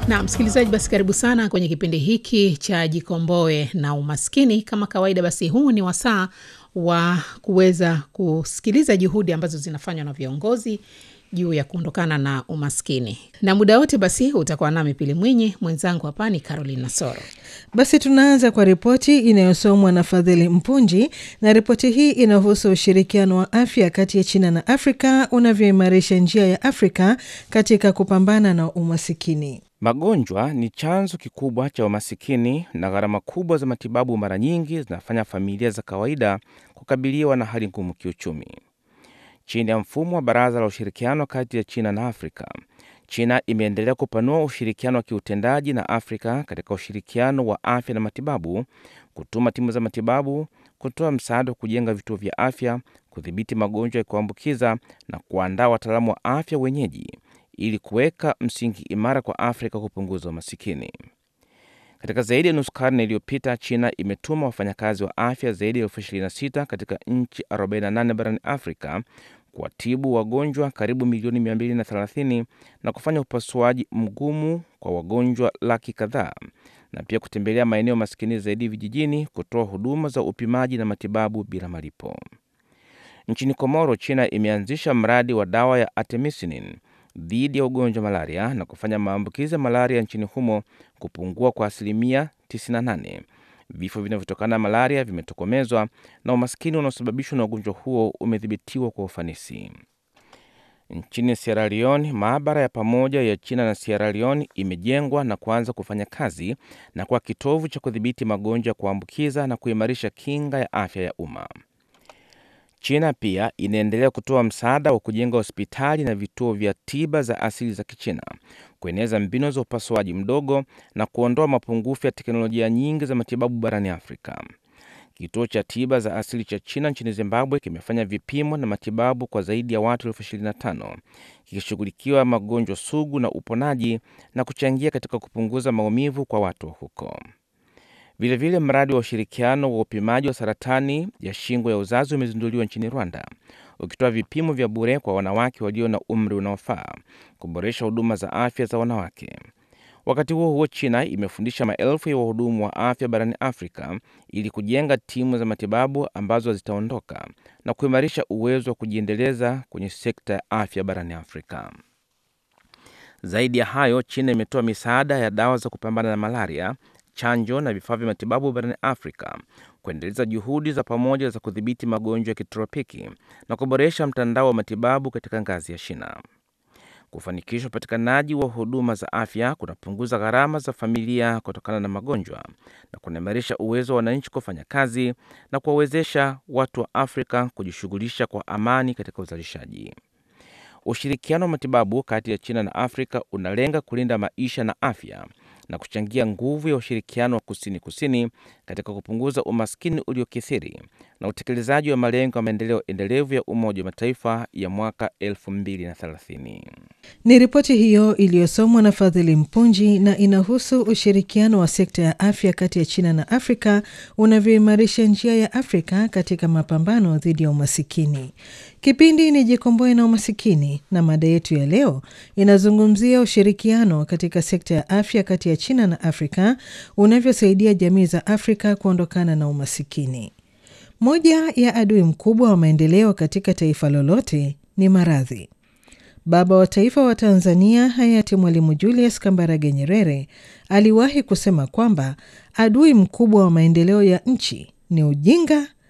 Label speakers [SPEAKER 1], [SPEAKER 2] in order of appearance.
[SPEAKER 1] Na msikilizaji, basi karibu sana kwenye kipindi hiki cha Jikomboe na Umaskini. Kama kawaida, basi huu ni wasaa wa kuweza kusikiliza juhudi ambazo zinafanywa na viongozi juu ya kuondokana na umaskini, na muda wote basi utakuwa nami Pili Mwinyi, mwenzangu hapa ni Caroline Nasoro.
[SPEAKER 2] Basi tunaanza kwa ripoti inayosomwa na Fadhili Mpunji, na ripoti hii inahusu ushirikiano wa afya kati ya China na Afrika unavyoimarisha njia ya Afrika katika kupambana na umasikini.
[SPEAKER 3] Magonjwa ni chanzo kikubwa cha umasikini na gharama kubwa za matibabu mara nyingi zinafanya familia za kawaida kukabiliwa na hali ngumu kiuchumi. Chini ya mfumo wa Baraza la Ushirikiano kati ya China na Afrika, China imeendelea kupanua ushirikiano wa kiutendaji na Afrika katika ushirikiano wa afya na matibabu, kutuma timu za matibabu, kutoa msaada wa kujenga vituo vya afya, kudhibiti magonjwa ya kuambukiza na kuandaa wataalamu wa afya wenyeji ili kuweka msingi imara kwa Afrika kupunguza umasikini. Katika zaidi ya nusu karne iliyopita, China imetuma wafanyakazi wa afya zaidi ya elfu 26 katika nchi 48 barani Afrika kuwatibu wagonjwa karibu milioni 230 na kufanya upasuaji mgumu kwa wagonjwa laki kadhaa na pia kutembelea maeneo maskini zaidi vijijini kutoa huduma za upimaji na matibabu bila malipo. Nchini Komoro, China imeanzisha mradi wa dawa ya artemisinin dhidi ya ugonjwa wa malaria na kufanya maambukizi ya malaria nchini humo kupungua kwa asilimia 98. Vifo vinavyotokana na malaria vimetokomezwa na umaskini unaosababishwa na ugonjwa huo umedhibitiwa kwa ufanisi. Nchini Sierra Leone, maabara ya pamoja ya China na Sierra Leone imejengwa na kuanza kufanya kazi na kuwa kitovu cha kudhibiti magonjwa ya kuambukiza na kuimarisha kinga ya afya ya umma. China pia inaendelea kutoa msaada wa kujenga hospitali na vituo vya tiba za asili za Kichina, kueneza mbinu za upasuaji mdogo na kuondoa mapungufu ya teknolojia nyingi za matibabu barani Afrika. Kituo cha tiba za asili cha China nchini Zimbabwe kimefanya vipimo na matibabu kwa zaidi ya watu elfu 25 kikishughulikiwa magonjwa sugu na uponaji na kuchangia katika kupunguza maumivu kwa watu huko. Vilevile vile mradi wa ushirikiano wa upimaji wa saratani ya shingo ya uzazi umezinduliwa nchini Rwanda, ukitoa vipimo vya bure kwa wanawake walio na umri unaofaa, kuboresha huduma za afya za wanawake. Wakati huo huo, China imefundisha maelfu ya wahudumu wa afya barani Afrika ili kujenga timu za matibabu ambazo zitaondoka na kuimarisha uwezo wa kujiendeleza kwenye sekta ya afya barani Afrika. Zaidi ya hayo, China imetoa misaada ya dawa za kupambana na malaria chanjo na vifaa vya matibabu barani Afrika, kuendeleza juhudi za pamoja za kudhibiti magonjwa ya kitropiki na kuboresha mtandao wa matibabu katika ngazi ya shina. Kufanikisha upatikanaji wa huduma za afya kunapunguza gharama za familia kutokana na magonjwa na kunaimarisha uwezo wa wananchi kufanya kazi na kuwawezesha watu wa Afrika kujishughulisha kwa amani katika uzalishaji. Ushirikiano wa matibabu kati ya China na Afrika unalenga kulinda maisha na afya na kuchangia nguvu ya ushirikiano wa kusini kusini katika kupunguza umaskini uliokithiri na utekelezaji wa malengo ya maendeleo endelevu ya Umoja wa Mataifa ya mwaka 2030.
[SPEAKER 2] Ni ripoti hiyo iliyosomwa na Fadhili Mpunji na inahusu ushirikiano wa sekta ya afya kati ya China na Afrika unavyoimarisha njia ya Afrika katika mapambano dhidi ya umasikini. Kipindi ni Jikomboe na Umasikini, na mada yetu ya leo inazungumzia ushirikiano katika sekta ya afya kati ya China na Afrika unavyosaidia jamii za Afrika kuondokana na umasikini. Moja ya adui mkubwa wa maendeleo katika taifa lolote ni maradhi. Baba wa taifa wa Tanzania hayati Mwalimu Julius Kambarage Nyerere aliwahi kusema kwamba adui mkubwa wa maendeleo ya nchi ni ujinga